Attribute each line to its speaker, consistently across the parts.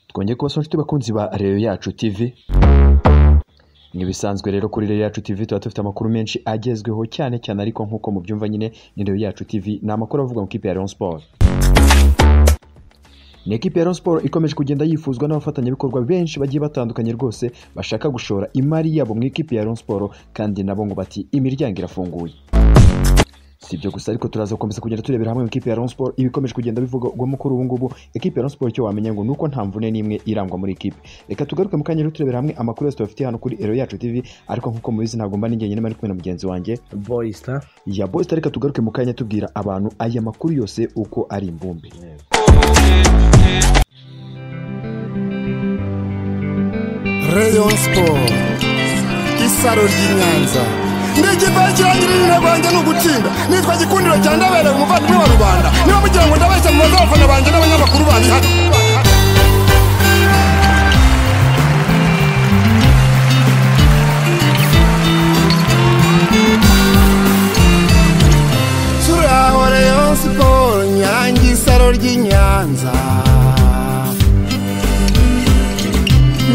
Speaker 1: twongeye kubasaba inshuti bakunzi ba reyo yacu tivi nk'ibisanzwe rero kuri reyo yacu tivi tuba dufite amakuru menshi agezweho cyane cyane ariko nk'uko mubyumva nyine ni reyo yacu tivi ni amakuru avuga mu ikipe ya leon siporo ni ekipi ya Rayon Sports ikomeje kugenda yifuzwa n'abafatanyabikorwa benshi bagiye batandukanye rwose bashaka gushora imari yabo mu ikipe ya Rayon Sports kandi nabo ngo bati imiryango irafunguye si ibyo gusa ariko turaza gukomeza kugenda turebera hamwe mu ikipe ya Rayon Sports ibikomeje kugenda bivugwamo kuri ubu ngubu ekipe ya Rayon Sports icyo wamenya ngo nuko nta mvune n'imwe irangwa muri ikipe reka tugaruke mu kanya rero turebera hamwe amakuru yose tubafitiye hano kuri Ero Yacu TV ariko nk'uko mubizi ntabwo mba ninjye nyine mari kumwe na mugenzi wanjye
Speaker 2: boyisita
Speaker 1: ya Boyz reka tugaruke mu kanya tubwira abantu aya makuru yose uko ari imbumbe
Speaker 3: Rayon Sport isaro ry'i Nyanza ndigipakirangirira irina rwanjye ni ugutsinda nitwa gikundiro cya ndabereye umuvandimwe wa rubanda niba mugira ngo ndabeshya mu baza abafana banjye n'abanyamakuru bandi hano turaho Rayon Sport nyange isaro ry'i Nyanza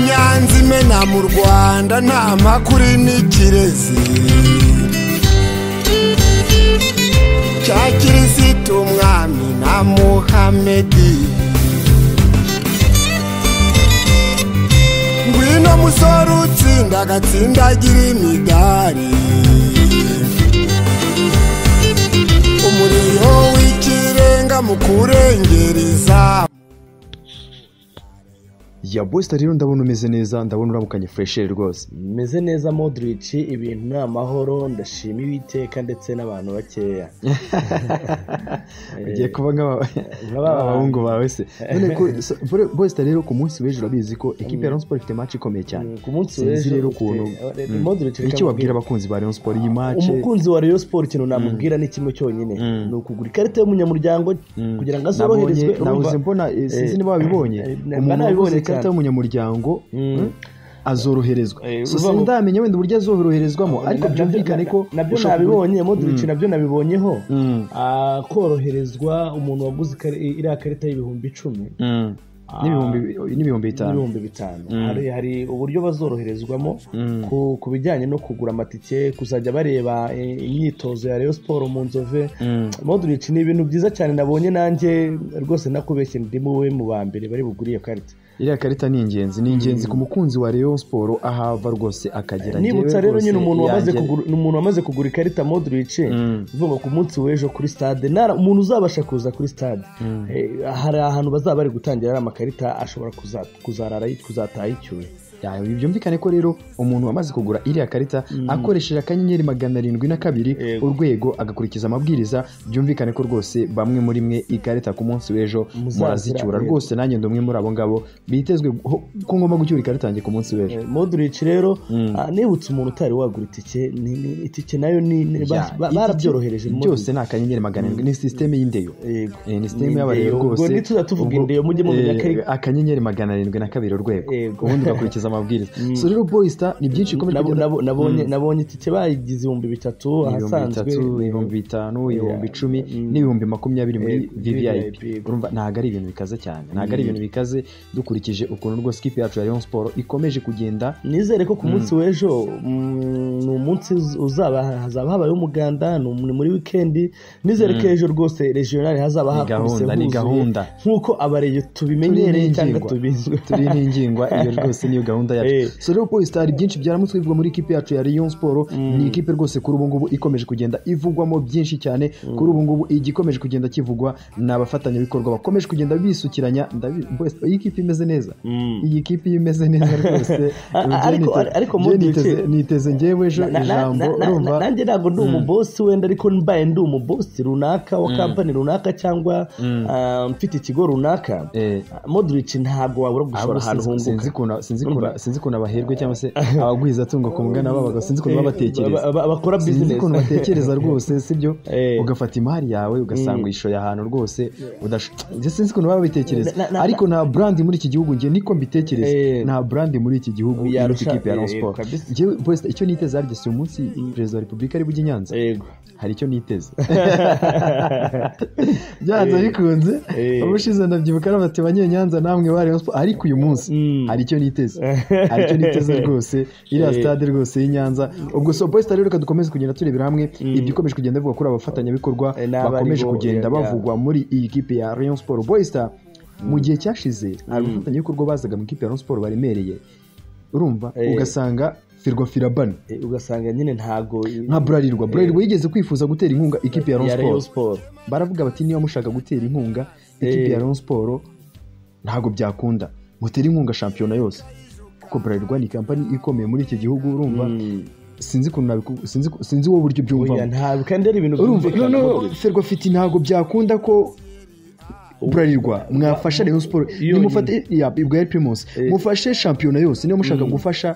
Speaker 3: nyanza imena mu rwanda nta makuru n'ikirezi cya kirisitu umwami na muhamedi ngwino musore utsinda agatsindagira imidari umuriro w'ikirenga mu kurengera izamu
Speaker 1: ya Boyz rero ndabona umeze neza ndabona uramukanye furesheri rwose
Speaker 2: meze neza modirici ibintu ni amahoro ndashima ibiteka ndetse n'abantu bakeya
Speaker 1: ugiye kuba
Speaker 2: nk'aba
Speaker 1: nk'abahungu bawe se none ko Boyz rero ku munsi w'ejo urabizi ko ekipe ya Rayon Sports ifite match ikomeye cyane
Speaker 2: Mm, ku munsi
Speaker 1: sinzi
Speaker 2: w'ejo
Speaker 1: rero
Speaker 2: ufite-
Speaker 1: ukuntu
Speaker 2: eh,
Speaker 1: Mm.
Speaker 2: Modric reka
Speaker 1: iki wabwira
Speaker 2: mubwire.
Speaker 1: abakunzi ba Rayon Sports iyi match
Speaker 2: umukunzi wa reyo siporo ikintu namubwira ni kimwe cyonyine
Speaker 1: Mm.
Speaker 2: ni ukugura ikarita y'umunyamuryango
Speaker 1: Mm.
Speaker 2: kugira ngo
Speaker 1: Nabonye-
Speaker 2: azoroherezwe urumva-
Speaker 1: nabuze mbona eh, sinzi
Speaker 2: Eh,
Speaker 1: niba wabibonye
Speaker 2: eh, mba
Speaker 1: umuntu
Speaker 2: nabibonye
Speaker 1: waguze ikarita
Speaker 2: cyane.
Speaker 1: y'umunyamuryango
Speaker 2: Mm.
Speaker 1: mm, azoroherezwa
Speaker 2: Eh,
Speaker 1: so
Speaker 2: uva-
Speaker 1: sindamenya wenda uburyo azoroherezwamo ariko
Speaker 2: Nabyo-
Speaker 1: byumvikane ko
Speaker 2: na- nabyo
Speaker 1: ushobora kugu-
Speaker 2: nabibonye modirici nabyo nabibonyeho
Speaker 1: Mm.
Speaker 2: Ah, koroherezwa umuntu waguze ikari- iriya karita y'ibihumbi icumi
Speaker 1: Mm. n'ibihumbi n'ibihumbi bitanu
Speaker 2: n'ibihumbi bitanu hari hari uburyo bazoroherezwamo
Speaker 1: Mm.
Speaker 2: ku- ku bijyanye no kugura amatike kuzajya bareba eh, imyitozo ya reyo siporo mu nzove
Speaker 1: Mm.
Speaker 2: modric ni ibintu byiza cyane nabonye nanjye rwose nakubeshye ndi muwe mu ba mbere bari bugure iyo karita
Speaker 1: iriya karita ni ingenzi ni ingenzi ku mukunzi wa Rayon Sport ahava rwose akagera
Speaker 2: nibutsa
Speaker 1: Njyewe
Speaker 2: rero
Speaker 1: rwose
Speaker 2: nyine umuntu wamaze
Speaker 1: yanjye-
Speaker 2: kugura umuntu wamaze kugura ikarita modric
Speaker 1: Mm.
Speaker 2: ivuga ku munsi w'ejo kuri stade nara umuntu uzabasha kuza kuri stade eh, hari ahantu bazaba bari gutangira ari amakarita ashobora kuza- kuzarara kuzataha icyuye
Speaker 1: Ya, byumvikane ko rero umuntu wamaze kugura iriya karita akoresheje akanyenyeri magana arindwi na kabiri
Speaker 2: Yego.
Speaker 1: urwego agakurikiza amabwiriza byumvikane ko rwose bamwe muri mwe ikarita ku munsi w'ejo
Speaker 2: Muzazira,
Speaker 1: murazicyura
Speaker 2: yego.
Speaker 1: rwose nanjye ndi umwe muri abo ngabo bitezwe ho- ko ngomba gucyura ikarita yanjye ku munsi w'ejo
Speaker 2: modric rero ah, nibutse umuntu utari wagura itike ni- ni- itike nayo ni- ni- ba-
Speaker 1: Ya,
Speaker 2: ba-
Speaker 1: iki-
Speaker 2: barabyorohereje
Speaker 1: byose ni akanyenyeri magana arindwi ni sisiteme y'indeyo
Speaker 2: Yego.
Speaker 1: Eh, ni
Speaker 2: Ni
Speaker 1: sisiteme
Speaker 2: indeyo.
Speaker 1: y'abarero
Speaker 2: Ubwo
Speaker 1: rwose
Speaker 2: ntituzajya tuvuga
Speaker 1: Ubwo,
Speaker 2: indeyo, mujye mumenya
Speaker 1: eh,
Speaker 2: ko ari-
Speaker 1: akanyenyeri magana arindwi na kabiri urwego
Speaker 2: Yego.
Speaker 1: ubundi ugakurikiza amabwiriza so rero boyisita ni byinshi bikomeje
Speaker 2: Nabo-
Speaker 1: kugenda-
Speaker 2: nabo- nabonye nabonye itike bayigize ibihumbi bitatu
Speaker 1: ibihumbi
Speaker 2: ahasanzwe
Speaker 1: bitatu ibihumbi bitanu ibihumbi icumi
Speaker 2: Mm.
Speaker 1: n'ibihumbi makumyabiri muri
Speaker 2: Eh,
Speaker 1: vvip
Speaker 2: VVIP.
Speaker 1: urumva ntabwo ari ibintu bikaze cyane ntabwo ari ibintu bikaze dukurikije ukuntu rwose ikipe yacu ya Rayon Sport ikomeje kugenda
Speaker 2: nizere ko ku munsi w'ejo mm, ni umunsi uz- uzaba hazaba habayeho umuganda ni mu- ni muri wikendi nizere ko ejo rwose regionali hazaba
Speaker 1: Ni
Speaker 2: hakubise
Speaker 1: gahunda, ni
Speaker 2: huzuye,
Speaker 1: gahunda.
Speaker 2: nk'uko abareyo tubimenyereye cyangwa tubizwe
Speaker 1: turi n'ingingwa iyo rwose niyo gahunda yacu
Speaker 2: Eh.
Speaker 1: so rero Boys hari byinshi byaramutse bivugwa muri ikipe yacu ya Rayon Sport ni ikipe rwose kuri ubu ngubu ikomeje kugenda ivugwamo byinshi cyane kuri ubu ngubu igikomeje kugenda kivugwa ni abafatanyabikorwa bakomeje kugenda bisukiranya ndabi- Boys iyi kipe imeze neza iyi kipe iyo imeze neza rwose
Speaker 2: Ariko-
Speaker 1: njyewe nite-
Speaker 2: ariko
Speaker 1: njyewe
Speaker 2: Modric-
Speaker 1: niteze- niteze njyewe ejo
Speaker 2: Na- na-
Speaker 1: ijambo
Speaker 2: na- na-
Speaker 1: urumva
Speaker 2: na- nanjye ntabwo ndi umubosi wenda ariko mbaye ndi umubosi runaka wa kampani runaka cyangwa ah, mfite ikigo runaka
Speaker 1: Eh.
Speaker 2: modric ntabwo wabura gushora
Speaker 1: ahubwo
Speaker 2: ahantu
Speaker 1: sinzi- sinzi
Speaker 2: hunguka
Speaker 1: ukuntu- sinzi
Speaker 2: Urumva,
Speaker 1: ukuntu aba- sinzi ukuntu abaherwe cyangwa se abagwiza atungo ku mugana babaga sinzi ukuntu babatekereza
Speaker 2: Ba- ba- ba- bakora
Speaker 1: sinzi
Speaker 2: business
Speaker 1: ukuntu batekereza rwose sibyo
Speaker 2: Eh.
Speaker 1: ugafata imari yawe ugasanga uyishoye ahantu rwose udash- Njye sinzi ukuntu baba babitekereza
Speaker 2: Na- na-
Speaker 1: ariko nta brand muri iki gihugu njye niko mbitekereza
Speaker 2: Eh.
Speaker 1: nta brand muri iki gihugu
Speaker 2: Yarusha-
Speaker 1: iruta ikipe ya Rayon
Speaker 2: eh,
Speaker 1: Sports
Speaker 2: kabisa.
Speaker 1: njyewe boys icyo niteze harya si umunsi perezida wa repubulika ari bujye i Nyanza
Speaker 2: yego
Speaker 1: hari icyo niteze byanze bikunze
Speaker 2: Eh.
Speaker 1: ubushize ndabyibuka ari bati banyeye nyanza namwe bari Rayon Sports." ariko uyu munsi
Speaker 2: Mm.
Speaker 1: hari icyo niteze hari icyo niteze rwose iriya
Speaker 2: Eh.
Speaker 1: stade rwose y'inyanza ubwo so boys rero reka dukomeze kugenda turebera hamwe ibyo ukomeje kugenda bivuga kuri abafatanyabikorwa
Speaker 2: Eh, n'abari
Speaker 1: bakomeje
Speaker 2: bo,
Speaker 1: kugenda
Speaker 2: yeah, yeah.
Speaker 1: bavugwa muri iyi kipe ya Rayon Sports boys mu gihe cyashize abafatanyabikorwa bazaga mu ikipe ya Rayon Sports baremereye urumva
Speaker 2: Eh.
Speaker 1: ugasanga firwa firabana
Speaker 2: Eh, ugasanga nyine ntago
Speaker 1: nka burarirwa burarirwa yigeze kwifuza gutera inkunga ikipe ya
Speaker 2: ya Rayon
Speaker 1: Rayon Sports
Speaker 2: Sport
Speaker 1: baravuga bati niba mushaka gutera inkunga ikipe
Speaker 2: Eh.
Speaker 1: ya Rayon Sports ntabwo byakunda mutera inkunga shampiyona yose kuko Bralirwa ni kampani ikomeye muri iki gihugu urumva sinzi ukuntu nabiku- sinzi sinzi wowe buryo
Speaker 2: oya
Speaker 1: byumvamo
Speaker 2: ntabwo kandi ari ibintu
Speaker 1: urumva noneho
Speaker 2: byumvikana
Speaker 1: Ferwa fiti ntabwo byakunda ko Bralirwa mwafasha Rayon Sports
Speaker 2: Yonyine.
Speaker 1: nimufate ya Bwari Primus
Speaker 2: Eh.
Speaker 1: mufashe shampiyona yose niba mushaka gufasha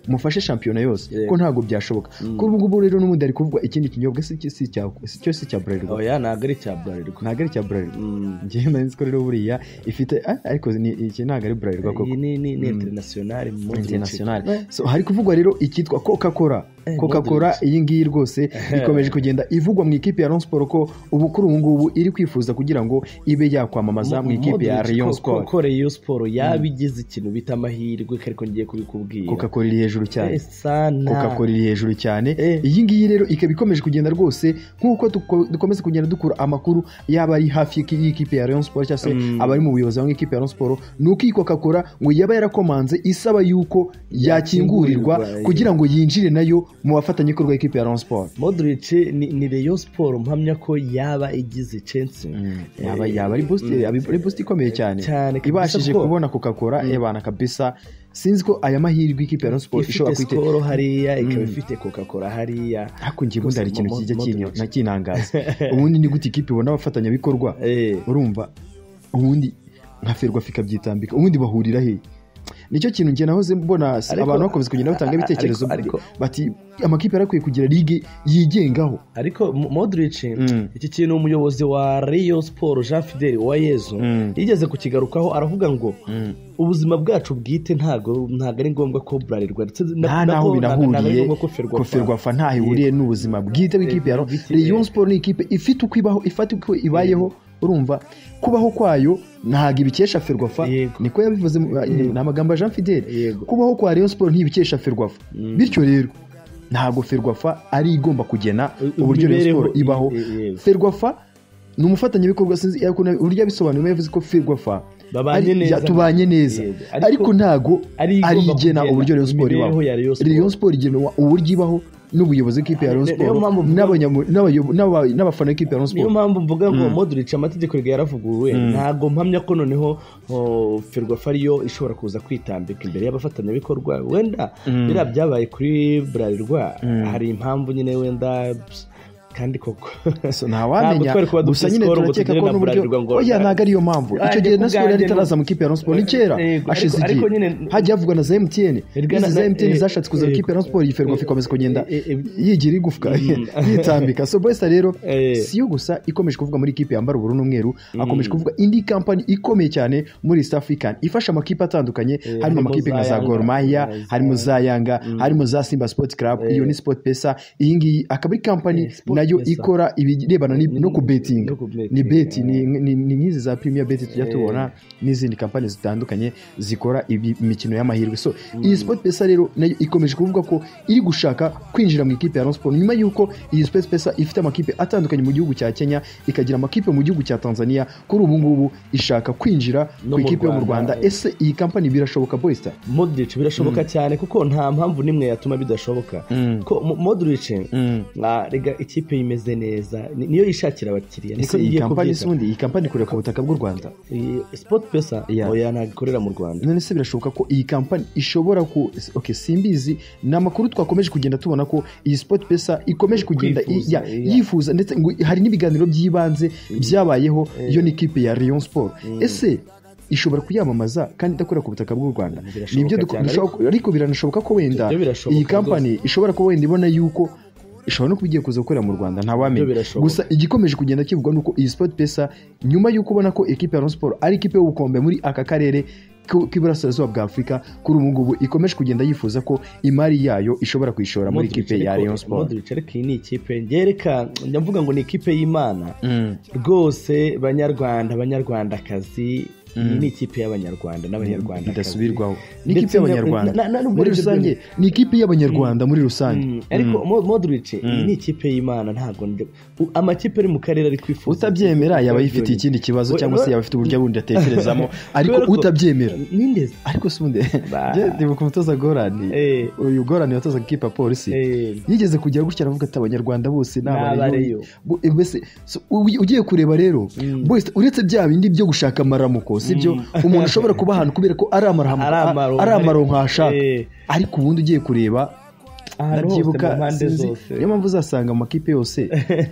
Speaker 1: mufashe shampiyona yose
Speaker 2: Yeah.
Speaker 1: ko ntabwo byashoboka kuri ubu ngubu rero n'ubundi ari kuvuga ikindi kinyobwa si si- si cya si- cyo si cya Bralirwa
Speaker 2: oya ntabwo ari cya Bralirwa
Speaker 1: ntabwo ari icya Bralirwa ngewe nari nzi ko rero buriya ifite ah, ariko ni- iki ntabwo ari Bralirwa koko
Speaker 2: iyi ni ni ni international mu
Speaker 1: international so hari kuvugwa rero ikitwa coca cola
Speaker 2: Eh,
Speaker 1: coca cola iyi ngiyi rwose ikomeje kugenda ivugwa mu ikipe ya Rayon Sports ko ubu kuri ubu ngubu iri kwifuza kugira ngo ibe yakwamamaza mu ikipe ya Rayon Sports
Speaker 2: ko Rayon Sport yabigize ikintu bita amahirwe ariko ngiye kubikubwira
Speaker 1: coca cola iri hejuru cyane
Speaker 2: Eh, sana
Speaker 1: coca cola iri hejuru cyane
Speaker 2: Eh.
Speaker 1: iyi ngiyi rero ikaba ikomeje kugenda rwose nk'uko duko- dukomeza kugenda dukura amakuru yaba ari hafi y'iki- y'ikipe ya Rayon Sports cyangwa se abari mu buyobozi bamwe ikipe ya Rayon Sports ni uko iyi coca cola ngo yaba yarakomanze isaba yuko yakingurirwa
Speaker 2: Yakingurirwa,
Speaker 1: kugira ngo yinjire nayo mu bafatanyabikorwa y'ikipe ya Rayon Sports
Speaker 2: Modric ni, ni Rayon Sport mpamya ko yaba igize chance
Speaker 1: yaba yaba ari boost yaba ari boost ikomeye cyane
Speaker 2: Cyane, kabisa
Speaker 1: ibashije
Speaker 2: ko.
Speaker 1: kubona coca cola ebana kabisa sinzi ko aya mahirwe ikipe ya Rayon Sports
Speaker 2: ifite
Speaker 1: ishobora kwiteza
Speaker 2: skoro hariya ikaba ifite coca cola hariya
Speaker 1: ariko njye ubundi hari ikintu
Speaker 2: Mo-
Speaker 1: kijya
Speaker 2: Modric.
Speaker 1: kinyo- nakinangaza ubundi ni gute ikipe ibona abafatanyabikorwa
Speaker 2: Eh,
Speaker 1: urumva ubundi nka ferwa fikabyitambika ubundi bahurira he nicyo kintu njye nahoze mbona s-
Speaker 2: Ariko-
Speaker 1: abantu bakomeza kugenda batanga
Speaker 2: a- a-
Speaker 1: ibitekerezo
Speaker 2: ariko-
Speaker 1: bati amakipe yari akwiye kugira ligue yigengaho
Speaker 2: ariko Mo- Modric
Speaker 1: Mm.
Speaker 2: iki kintu umuyobozi wa Rayon Sport Jean Fidel Uwayezu
Speaker 1: Mm.
Speaker 2: yigeze kukigarukaho aravuga ngo ubuzima bwacu bwite ntago ntago ari ngombwa ko Bralirwa ndetse na-
Speaker 1: nta
Speaker 2: na-
Speaker 1: naho
Speaker 2: ko- na- ntago ari
Speaker 1: binahuriye
Speaker 2: ngombwa
Speaker 1: ko
Speaker 2: ko Ferwafa
Speaker 1: ferwafa ntaho ihuriye n'ubuzima bwite bw'ikipe ya
Speaker 2: bwite,
Speaker 1: Rayon
Speaker 2: eh.
Speaker 1: Sport ni ikipe ifite uko ibaho ifata uko ibayeho urumva kubaho kwayo ntago ibikesha ferwafa
Speaker 2: Yego.
Speaker 1: niko yabivuze mu- ni amagambo ya Jean Fidel
Speaker 2: Yego.
Speaker 1: kubaho kwa Rayon Sport ntibikesha ferwafa bityo rero ntabwo ferwafa ari igomba kugena
Speaker 2: U-
Speaker 1: uburyo Rayon
Speaker 2: imibereho,
Speaker 1: Sport ibaho
Speaker 2: eh, yego.
Speaker 1: ferwafa ni umufatanyabikorwa sinzi ariko na- uburyo yabisobanuye yavuze ko ferwafa
Speaker 2: Babanye
Speaker 1: ari-
Speaker 2: neza.
Speaker 1: ya- tubanye neza
Speaker 2: Yego. Ariko-
Speaker 1: ariko ntago
Speaker 2: ari igomba
Speaker 1: ari igena
Speaker 2: kugena
Speaker 1: uburyo Rayon Sport ibaho
Speaker 2: imibereho ya Rayon Sport.
Speaker 1: Rayon Sport igenwa uburyo ibaho n'ubuyobozi bw'ikipe ya Rayon
Speaker 2: Ni- niyo
Speaker 1: Sport
Speaker 2: mpamvu mvuga-
Speaker 1: n'abanyamu- n'abayobo- n'aba- n'abafana b'ikipe ya Rayon
Speaker 2: niyo
Speaker 1: Sport
Speaker 2: mpamvu mvuga ngo Modric amategeko yari yaravuguruwe ntago mpamya ko noneho oh, Ferwafa ariyo ishobora kuza kwitambika imbere y'abafatanyabikorwa wenda biriya byabaye kuri Bralirwa hari impamvu nyine wenda kandi koko
Speaker 1: So, ntawamenya
Speaker 2: Ntabwo twari kuba
Speaker 1: gusa
Speaker 2: dufite
Speaker 1: nyine
Speaker 2: skoro ngo
Speaker 1: turakeka
Speaker 2: tugire
Speaker 1: ko
Speaker 2: na
Speaker 1: n'uburyo
Speaker 2: Bralirwa ngo-
Speaker 1: oya ntabwo ariyo mpamvu
Speaker 2: Ah,
Speaker 1: icyo
Speaker 2: njye
Speaker 1: gihe
Speaker 2: ku
Speaker 1: na skoro
Speaker 2: bwanjye
Speaker 1: yari
Speaker 2: ni-
Speaker 1: itaraza mu ikipe ya Rayon Sport ni
Speaker 2: Yego,
Speaker 1: kera
Speaker 2: ariko-
Speaker 1: hashize
Speaker 2: ariko
Speaker 1: igihe
Speaker 2: nyine-
Speaker 1: hajya havugwa na za MTN
Speaker 2: Erega
Speaker 1: izi
Speaker 2: na-
Speaker 1: za
Speaker 2: na-
Speaker 1: MTN
Speaker 2: eh,
Speaker 1: zashatse kuza mu ikipe ya Rayon Sport iyi Ferwafa ikomeza kugenda
Speaker 2: eh, eh,
Speaker 1: yigira igufwa yitambika so boys rero
Speaker 2: Eh.
Speaker 1: si yo gusa ikomeje kuvuga muri ikipe yambara ubururu n'umweru hakomeje kuvuga indi kampani ikomeye cyane muri East African ifasha amakipe atandukanye harimo
Speaker 2: harimo
Speaker 1: amakipe nka
Speaker 2: za
Speaker 1: za
Speaker 2: Yanga,
Speaker 1: Gor Mahia
Speaker 2: za-
Speaker 1: harimo za Yanga harimo za Simba Sport Club iyo ni Sport Pesa iyi ngiyi akaba ari kampani
Speaker 2: Eh, Sport
Speaker 1: nayo
Speaker 2: Pesa.
Speaker 1: ikora ibirebana ni- no ku betting
Speaker 2: no ku betting,
Speaker 1: ni beti
Speaker 2: ah.
Speaker 1: ni ni- ni nk'izi za premier beti tujya tubona n'izindi kampani zitandukanye zikora ibi- imikino y'amahirwe so iyi sport pesa rero nayo ikomeje kuvuga ko iri gushaka kwinjira mu ikipe ya Rayon Sports nyuma y'uko iyi sport pesa ifite amakipe atandukanye mu gihugu cya Kenya ikagira amakipe mu gihugu cya Tanzania kuri ubu ngubu ishaka kwinjira
Speaker 2: No
Speaker 1: ku
Speaker 2: mu
Speaker 1: ikipe yo mu
Speaker 2: Rwanda,
Speaker 1: Rwanda
Speaker 2: eh.
Speaker 1: ese iyi kampani birashoboka boysta
Speaker 2: Modric birashoboka cyane kuko nta mpamvu n'imwe yatuma bidashoboka ko Mo- Modric ah, rega ikipe imeze neza ni- niyo yishakira abakiriya niko
Speaker 1: ese iyi
Speaker 2: igiye
Speaker 1: kampani se
Speaker 2: kubyita
Speaker 1: ubundi iyi kampani ikorera ku butaka bw'u Rwanda
Speaker 2: Iyi sport pesa
Speaker 1: Yeah.
Speaker 2: oya ntabwo ikorera mu Rwanda
Speaker 1: none se birashoboka ko iyi kampani ishobora ku okay, simbizi ni amakuru twakomeje kugenda tubona ko iyi sport pesa ikomeje kugenda i-
Speaker 2: Kwifuza,
Speaker 1: ya-
Speaker 2: iya.
Speaker 1: yifuza ndetse ngo hari n'ibiganiro by'ibanze byabayeho iyo ni ikipe ya Rayon Sport ese ishobora kuyamamaza kandi idakorera ku butaka bw'u rwanda
Speaker 2: Birashoboka
Speaker 1: nibyo duko-
Speaker 2: cyane,
Speaker 1: dushobora ko- ariko biranashoboka ko wenda
Speaker 2: Ibyo birashoboka
Speaker 1: iyi kampani ishobora kuba wenda ibona yuko ishobora no kuba igiye kuza gukorera mu rwanda
Speaker 2: Ibyo
Speaker 1: ntawamenya
Speaker 2: birashoboka.
Speaker 1: gusa igikomeje kugenda kivugwa ni uko iyi sport pesa nyuma y'uko ubona ko ekipe ya Rayon Sports ari ikipe y'ubukombe muri aka karere k'u- k'iburasirazuba bwa afurika kuri ubu ngubu ikomeje kugenda yifuza ko imari yayo ishobora kuyishora muri
Speaker 2: Modric
Speaker 1: ikipe ya
Speaker 2: ariko-
Speaker 1: Rayon Sports
Speaker 2: Modric ariko iyi ni ikipe ngereka njya mvuga ngo ni ikipe y'imana rwose banyarwanda banyarwandakazi iyi ni ikipe y'abanyarwanda n'abanyarwandakazi
Speaker 1: bidasubirwaho ni
Speaker 2: Ndetse
Speaker 1: ikipe y'abanyarwanda
Speaker 2: na- na- na-
Speaker 1: muri rusange ni ikipe y'abanyarwanda muri rusange
Speaker 2: Mm, ariko Mo- Modric iyi ni ikipe y'imana ntabwo ndi- u- amakipe ari mu karere ari kwifuza
Speaker 1: utabyemera yaba yifitiye ikindi kibazo cyangwa se yaba afite uburyo bundi atekerezamo ariko
Speaker 2: Kubera ko-
Speaker 1: utabyemera
Speaker 2: nindeze
Speaker 1: ariko si ubundi
Speaker 2: Ba-
Speaker 1: njye ndibuka umutoza gorani
Speaker 2: Eh.
Speaker 1: uyu gorani watozaga ikipe ya polisi
Speaker 2: Eh.
Speaker 1: yigeze kugera gutya aravuga ati abanyarwanda bose ni abareyo
Speaker 2: Abareyo.
Speaker 1: Bu- eh, mbese so, u- ugiye kureba rero bose uretse bya bindi byo gushaka amaramuko sibyo umuntu ashobora kuba ahantu kubera ko ari amaramuko-
Speaker 2: Ari amaronko.
Speaker 1: ari amaronko ahashaka
Speaker 2: Eh.
Speaker 1: ariko ubundi ugiye kureba
Speaker 2: ahantu hose mu
Speaker 1: ndabyibuka
Speaker 2: mpande
Speaker 1: sinzi
Speaker 2: zose
Speaker 1: niyo mpamvu uzasanga mu makipe yose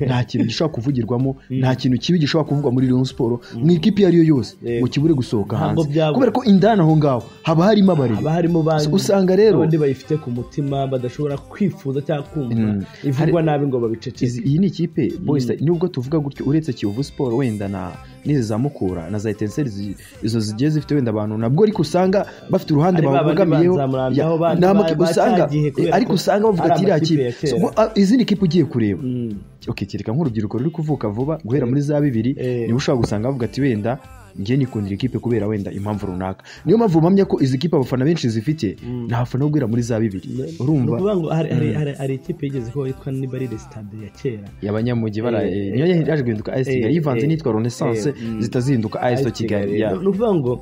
Speaker 1: nta kintu gishobora kuvugirwamo nta kintu kibi gishobora kuvugwa muri Rayon Sports mu ikipe iyo ari yo yose
Speaker 2: Yego.
Speaker 1: ngo kibure gusohoka
Speaker 2: Ntabwo
Speaker 1: hanze
Speaker 2: byabura.
Speaker 1: kubera ko indani aho ngaho haba harimo abareba
Speaker 2: haba harimo bandi
Speaker 1: usanga rero
Speaker 2: abandi bayifite ku mutima badashobora kwifuza cyangwa kumva
Speaker 1: Mm.
Speaker 2: ivugwa nabi ngo babiceceze
Speaker 1: izi- iyi ni ikipe boys nubwo tuvuga gutyo uretse Kiyovu Sport wenda na n'izi za Mukura na za Etincelles zi- izo zigiye zifite wenda abantu nabwo ariko usanga bafite uruhande
Speaker 2: Ari ba bandi
Speaker 1: babogamiyeho
Speaker 2: banzamurambiyeho, bandi ba-
Speaker 1: usanga
Speaker 2: bacyagiye kubera
Speaker 1: ariko
Speaker 2: ko
Speaker 1: usanga bavuga
Speaker 2: ari
Speaker 1: ati iriya
Speaker 2: amakipe
Speaker 1: kipe
Speaker 2: ya kera."
Speaker 1: So, ngo, ah, izindi kipe ugiye kureba
Speaker 2: Mm.
Speaker 1: okay, kereka nk'urubyiruko ruri kuvuka vuba guhera muri za bibiri
Speaker 2: Eh.
Speaker 1: niba ushobora gusanga bavuga ati wenda njye nikundira ikipe kubera wenda impamvu runaka niyo mpamvu mpamya ko izi kipe abafana benshi zifite nta bafana bo guhera muri za bibiri
Speaker 2: ni
Speaker 1: urumva
Speaker 2: ukuvuga ngo hari- hari- hari- hari ikipe yigeze kuba yitwa nibarire sitade ya kera
Speaker 1: abanyamujyi bara
Speaker 2: Eh,
Speaker 1: eh, niyo yaje guhinduka AS Kigali
Speaker 2: eh,
Speaker 1: yivanze
Speaker 2: eh,
Speaker 1: nitwa Renaissance
Speaker 2: eh, mm.
Speaker 1: zihita zihinduka AS Kigali ya.
Speaker 2: ni ukuvuga ngo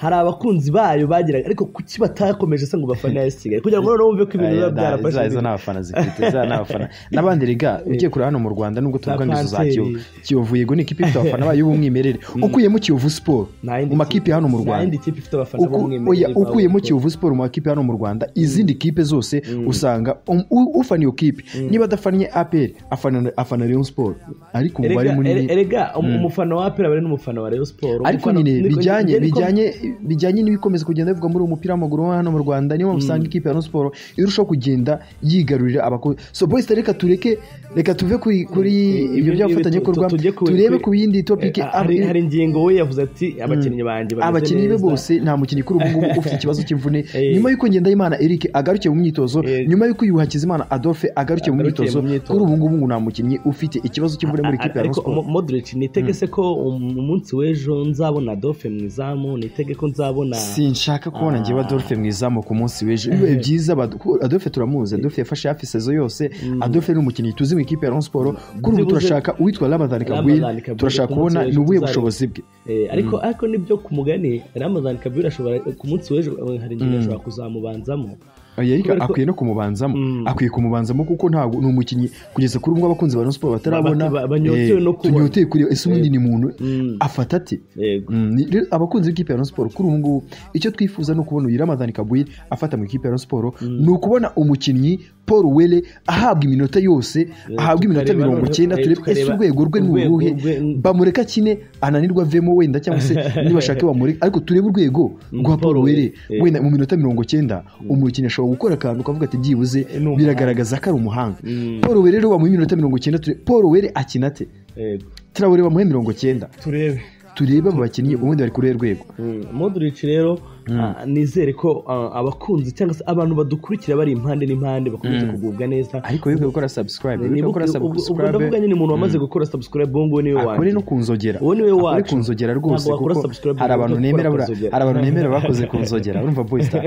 Speaker 2: hari abakunzi bayo bagiraga ariko kuki batakomeje se ngo bafane AS Kigali kugira ngo noneho bumve ko ibintu
Speaker 1: Aya,
Speaker 2: biba
Speaker 1: nta-
Speaker 2: byarafashe
Speaker 1: za- izo
Speaker 2: ibintu.
Speaker 1: ni abafana zifite za ni abafana n'abandi rega ugiye kureba hano mu rwanda nubwo tuvuga ngo izo za
Speaker 2: Panteri.
Speaker 1: kiyovu kiyovu yego ni ikipe ifite abafana bayo b'umwimerere ukuyemo kiyovu siporo
Speaker 2: Nta yindi
Speaker 1: mu makipe
Speaker 2: kipe-
Speaker 1: hano mu
Speaker 2: nta
Speaker 1: rwanda
Speaker 2: yindi kipe ifite abafana
Speaker 1: Uku-
Speaker 2: b'umwimerere
Speaker 1: oya,
Speaker 2: bawo
Speaker 1: ukuyemo
Speaker 2: kuko-
Speaker 1: kiyovu siporo mu makipe hano mu rwanda izindi kipe zose usanga um- u- ufana iyo kipe niba adafannye aperi afana afana Rayon siporo ariko umubare
Speaker 2: Erega-
Speaker 1: munini
Speaker 2: ere- erega um- umufana wa apera bari n'umufana wa rayo siporo
Speaker 1: ariko nyine bijyanye bijyanye bijyanye n'ibikomeza kugenda bivugwa muri uyu mupira w'amaguru wo hano mu rwanda niyo mpamvu usanga ikipe ya Rayon Sports irushaho kugenda yigarurira abakozi so boys reka tureke reka tuve kuri kuri ibyo by'abafatanyabikorwa turebe ku yindi topic
Speaker 2: hari hari ingingo we yavuze ati abakinnyi banjye bameze
Speaker 1: abakinnyi be
Speaker 2: neza."
Speaker 1: bose nta mukinnyi kuri ubu ngubu ufite ikibazo cy'imvune
Speaker 2: Eh.
Speaker 1: nyuma y'uko Ngendahimana Eric agarukiye mu myitozo
Speaker 2: Eh.
Speaker 1: nyuma y'uko Yuhi Hakizimana Adolphe agarukiye mu
Speaker 2: Agarukiye
Speaker 1: myitozo
Speaker 2: mu myitozo.
Speaker 1: kuri ubu ngubu ngo nta mukinnyi ufite ikibazo cy'imvune muri ikipe ya Rayon
Speaker 2: ariko
Speaker 1: Sports
Speaker 2: Mo- modric nitege se ko um- umunsi w'ejo nzabona dofe mu izamu nitege ko nzabona
Speaker 1: sinshaka kubona njyewe Adolphe mu izamu ku munsi w'ejo bibaye byiza bad- ko Adolphe turamuzi Adolphe yafashe hafi sezo yose Adolphe ni umukinnyi tuzi mu ikipe ya Rayon Sports kuri ubu
Speaker 2: Byibuze-
Speaker 1: turashaka uwitwa Ramadan Kabwil
Speaker 2: Ramadan Kabwil
Speaker 1: turashaka
Speaker 2: ku munsi
Speaker 1: kubona
Speaker 2: w'ejo
Speaker 1: ni ubuhe
Speaker 2: tuzareba.
Speaker 1: bushobozi bwe
Speaker 2: Eh, ariko ariko nibyo ku mugani ramazan kabiri ashobora ku munsi w'ejo eh, hari ingingo ashobora kuzamubanzamo
Speaker 1: Oya, Eric
Speaker 2: Kubera ko-
Speaker 1: akwiye no kumubanzamo
Speaker 2: Mm.
Speaker 1: akwiye kumubanzamo kuko ntabwo ni umukinnyi kugeza kuri ubwo abakunzi ba Rayon Sports batarabona
Speaker 2: Ba- ba- banyotewe
Speaker 1: eh,
Speaker 2: no kubona.
Speaker 1: tunyoteye kureba ese ubundi ni muntu
Speaker 2: Mm.
Speaker 1: afata ati
Speaker 2: yego
Speaker 1: Mm, ni- rero abakunzi b'ikipe ya Rayon Sports kuri ubu ngubu icyo twifuza ni ukubona uyu Ramadhan Kabwil afata mu ikipe ya Rayon Sports ni ukubona umukinnyi Paul Wele ahabwa iminota yose ahabwa iminota
Speaker 2: tukareba
Speaker 1: mirongo
Speaker 2: noneho-
Speaker 1: icyenda
Speaker 2: eh,
Speaker 1: turebe ese
Speaker 2: tukareba
Speaker 1: urwego rwe ni
Speaker 2: urwego
Speaker 1: uruhe
Speaker 2: rwe-
Speaker 1: bamureka kine ananirwa avemo wenda cyangwa se nibashake bamureka ariko turebe urwego rwa Paul
Speaker 2: Paul
Speaker 1: Wele
Speaker 2: Wele,
Speaker 1: wenda mu minota mirongo cyenda umukinnyi ashobora gukora akantu kavuga ati byibuze
Speaker 2: ni umuhanga."
Speaker 1: biragaragaza ko ari umuhanga
Speaker 2: Mm.
Speaker 1: Paul Wele rero bamuha iminota mirongo cyenda ture- Paul Wele akina ate
Speaker 2: yego
Speaker 1: Traore bamuhe mirongo cyenda
Speaker 2: turebe
Speaker 1: turebe abo bakinnyi ubundi bari kuri uru rwego
Speaker 2: Mm, Modric rero ah, nizere ko ah, abakunzi cyangwa se abantu badukurikira bari impande n'impande bakomeze kugubwa neza
Speaker 1: ariko wibuke gukora subscribe wibuke
Speaker 2: Nibu-
Speaker 1: gukora
Speaker 2: ubwo- ubwo ndavuga
Speaker 1: subscribe
Speaker 2: nyine umuntu wamaze gukora subscribe ubu ngubu niwe
Speaker 1: akore no
Speaker 2: wanjye
Speaker 1: ku nzogera
Speaker 2: Uwo ni we
Speaker 1: akore
Speaker 2: wacu.
Speaker 1: ku nzogera rwose
Speaker 2: Ntabwo wakora
Speaker 1: kuko
Speaker 2: subscribe
Speaker 1: hari
Speaker 2: ngo
Speaker 1: abantu
Speaker 2: ujye
Speaker 1: nemera
Speaker 2: gukora
Speaker 1: bura-
Speaker 2: ku nzogera.
Speaker 1: hari abantu nemera bakoze ku nzogera urumva boy star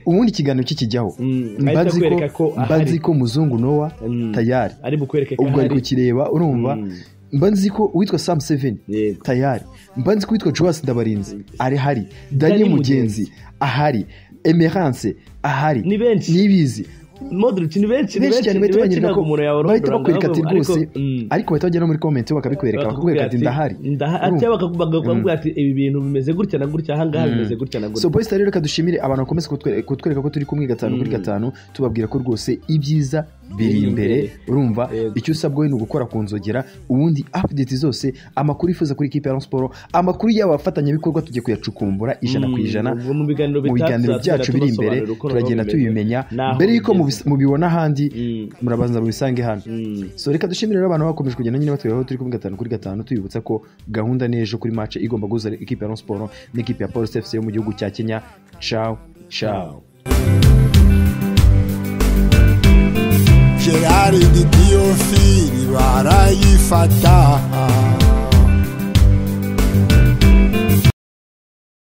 Speaker 1: ubundi ikiganiro kikijyaho
Speaker 2: ahita
Speaker 1: mba nzi ko
Speaker 2: akwereka ko
Speaker 1: mba
Speaker 2: ahari.
Speaker 1: nzi ko muzungu nowa
Speaker 2: Mm.
Speaker 1: tayari
Speaker 2: ari bukwereke ko
Speaker 1: ubwo ari
Speaker 2: ahari
Speaker 1: kukireba urumva mba nzi ko uwitwa sam seven
Speaker 2: Yego.
Speaker 1: tayari mba nzi ko uwitwa joas ndabarinzi ari hari dani
Speaker 2: Dani
Speaker 1: mugenzi
Speaker 2: Mugenzi.
Speaker 1: ahari emerance ahari
Speaker 2: Ni benshi.
Speaker 1: nibizi
Speaker 2: Modric ni benshi ni
Speaker 1: benshi
Speaker 2: benshi
Speaker 1: cyane
Speaker 2: ni
Speaker 1: bahita
Speaker 2: benshi
Speaker 1: banyereka
Speaker 2: ntabwo
Speaker 1: ko
Speaker 2: umuntu yabarondora
Speaker 1: bahita
Speaker 2: ngo
Speaker 1: bakwereka ati
Speaker 2: ariko-
Speaker 1: rwose
Speaker 2: mm,
Speaker 1: ariko bahita bajya no muri comments bakabikwereka bakakwereka ati ndahari
Speaker 2: ndahari cyangwa bakakuvuga- bakakuvuga ati ibi bintu bimeze gutya na gutya ahangaha bimeze gutya na
Speaker 1: so
Speaker 2: gutya
Speaker 1: boys rero reka dushimire abantu bakomeza kutwe- kutwereka ko turi kumwe gatanu kuri gatanu tubabwira ko rwose ibyiza biri
Speaker 2: Biri
Speaker 1: imbere
Speaker 2: imbere.
Speaker 1: urumva
Speaker 2: Yego.
Speaker 1: icyo usabwa we ni ugukora ku nzogera ubundi apudeti zose amakuru yifuza kuri ikipe ya Rayon Sport amakuru y'abafatanyabikorwa tujye kuyacukumbura ijana ku ijana
Speaker 2: ubwo mu biganiro
Speaker 1: mu
Speaker 2: bitaha
Speaker 1: biganiro
Speaker 2: tuzagenda
Speaker 1: byacu biri imbere
Speaker 2: tubasobanurira uko
Speaker 1: turagenda
Speaker 2: nabo
Speaker 1: tubimenya
Speaker 2: Naho
Speaker 1: mbere y'uko
Speaker 2: bigeze.
Speaker 1: mubis- mubibona ahandi
Speaker 2: Mm.
Speaker 1: murabanza mubisange hano
Speaker 2: Mm.
Speaker 1: so reka dushimire rero abantu bakomeje kugenda nyine batubwira aho turi kuri gatanu kuri gatanu tubibutsa ko gahunda n'ejo kuri match igomba guhuza ikipe ya Rayon Sport n'ikipe ya Police FC yo mu gihugu cya Kenya ciao ciao
Speaker 3: gerard diyofili barayifata